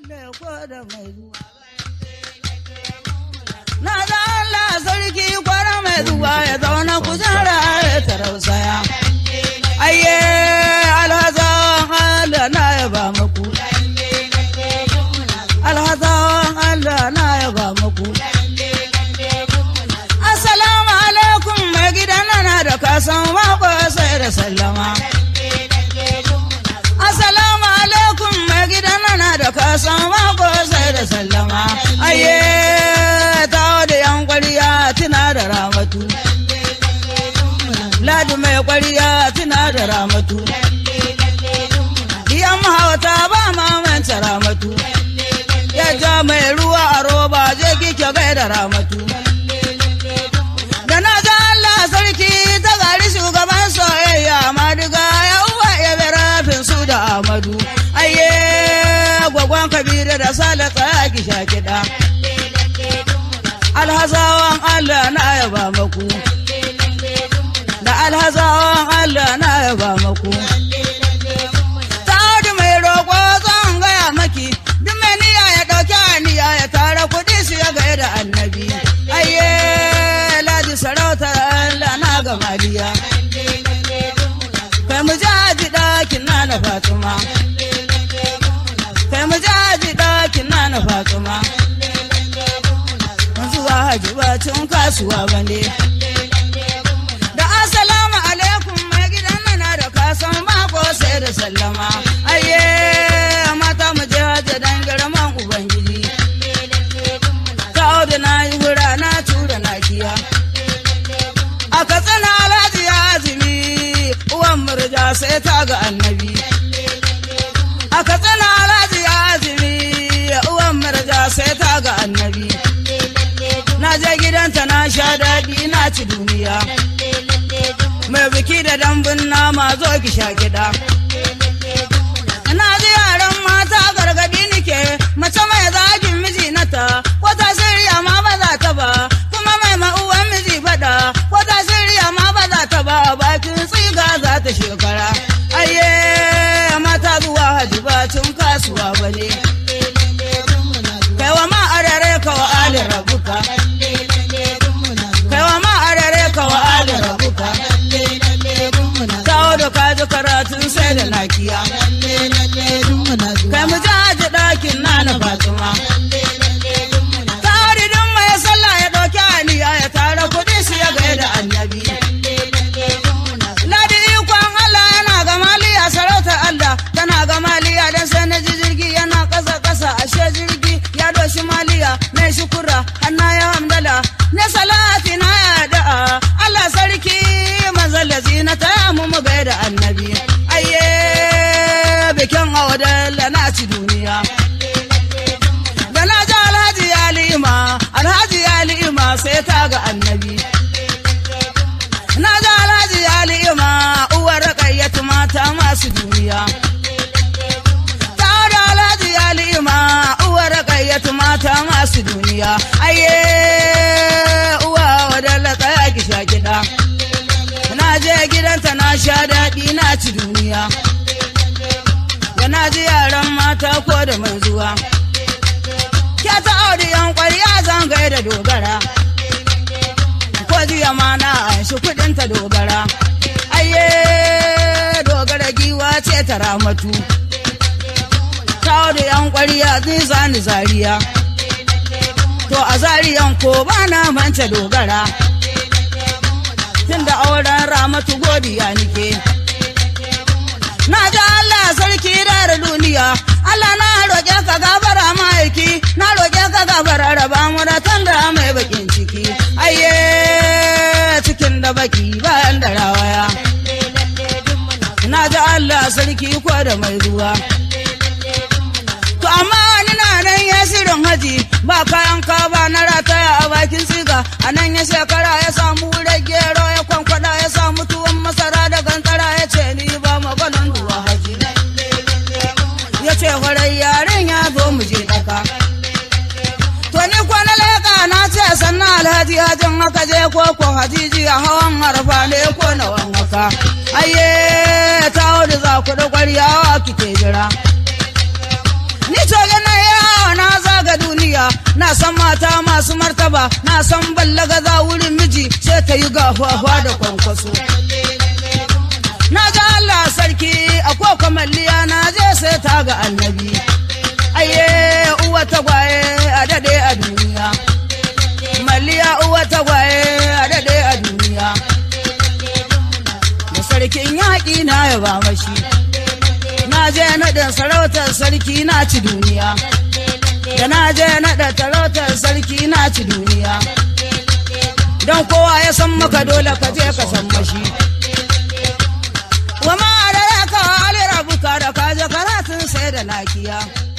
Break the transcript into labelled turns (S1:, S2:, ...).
S1: Na da Allah sarki kwana mai zuwa ya zauna kujera ya tarausaya. Ayye alhazan Allah na ya ba muku. Alhazan Allah na ya ba muku. Assalamu alaikum mai gidan na da kasan mako sai da sallama. Assalamu alaikum mai gidan na da kasan mako sai da sallama. Ayye ta da yan kwariya tuna da ramatu. Ladi mai kwariya tuna da ramatu. Yan mahauta ba mamanta ramatu. Ya ja mai ruwa a roba je kike gaida ramatu. Da na ga Allah sarki ta gari shugaban soyayya Madiga ya uwa ya bi rafin su da Amadu. Ayye gwagwan Kabiru da Sale tsaya ki sha kiɗa. Alhazawan Allah na yaba maku. Da alhazawan Allah na yaba maku. Sa'adu mai roƙo zan gaya maki, duk mai niyya ya ɗauki aniya ya tara kuɗi su ya gaya da annabi. Ayye, ladi sarautar Allah na ga Mariya. Kai mu jaji ɗakin na na Fatima. Kai mu jaji ɗakin na na Fatima. Zuwa haji bacin kasuwa bane. Da assalamu alaikum mai gidan mana da kasan mako sai da sallama. Ayye mata mu je hajji dan girman Ubangiji. Kawo da na yi wura na tura na kiya. A katsina alhaji ya azumi uwan murja sai ta ga annabi. A katsina alhaji ya azumi uwan murja sai ta ga annabi. Na je gidanta na sha daɗi na ci duniya. Mai biki da dambun nama zo ki sha kiɗa. Na ji yaran mata gargaɗi nike mace mai zagin miji nata ko ta shirya ma ba za ta ba kuma mai ma'uwan miji faɗa ko ta shirya ma ba za ta ba bakin tsiga za ta shekara. Ayye mata zuwa haji bacin kasuwa ba ne. Kai wa ma arare ka wa alin rabuka. Kai wa ma arare ka wa alin rabuka. Kawo da kaji karatun sai da lakiya. Kai mu jaji ɗakin na na Fatima. Tari don mai sallah ya ɗauki aniya ya tara kuɗi su ya gaya da annabi. Ladi ikon Allah yana ga maliya sarautar Allah tana ga maliya don sai na ji jirgi yana ƙasa ƙasa ashe jirgi ya doshi maliya na shukura hanna ya hamdala na salati na ya da'a Allah sarki manzon lazina ta mu mu gai da annabi ayye bikin awadalla na ci duniya da na ji alhaji ya li'ima alhaji ya li'ima sai ta ga annabi na ji alhaji ya li'ima uwar rakayyatu mata masu duniya ta da alhaji ya li'ima uwar rakayyatu mata masu duniya ayye uwa wadalla tsaya ki sha kiɗa na je gidanta na sha daɗi na ci duniya da na ji yaran mata ko da mai zuwa ke ta auri yan ƙwarya zan da dogara ko jiya ma na shi kuɗin ta dogara ayye dogara giwa ce ta ramatu ta auri yan ƙwarya zai zani zariya to a zariyan ko ba na manta dogara tunda auren ramatu godiya nike na ji Allah sarki da duniya Allah na roƙe ka gabara ma'aiki na roƙe ka gabara raba mu da tanda mai bakin ciki ayye cikin da baki bayan da rawaya na ji Allah sarki ko da mai ruwa to amma wani na nan ya shirin haji ba kayan kaba na rataya a bakin siga a nan ya shekara ya samu gero ya kwankwada ya samu tuwon masara da gantara ya ce ni ba maganan duwa haji ya ce kwarai yaren ya zo mu je daka to ni kwana leka na ce sannan alhaji hajin haka je ko ko hajiji a hawan harfa ne ko na wanwaka ayye ta hudu za ku da kwaryawa kike jira ni to gana ya Allah na san mata masu martaba na san ballaga za wurin miji sai ta yi gafafa da kwankwaso na ga Allah sarki a ko kamalliya na je sai ta ga annabi aye uwa tagwaye a dade a duniya malliya uwa tagwaye a dade a duniya da sarkin yaƙi na ya ba mashi na je naɗin sarautar sarki na ci duniya da na je naɗa sarautar sarki na ci duniya don kowa ya san maka dole ka je ka san mashi wa ma da ka alira buka da ka je karatun sai da lafiya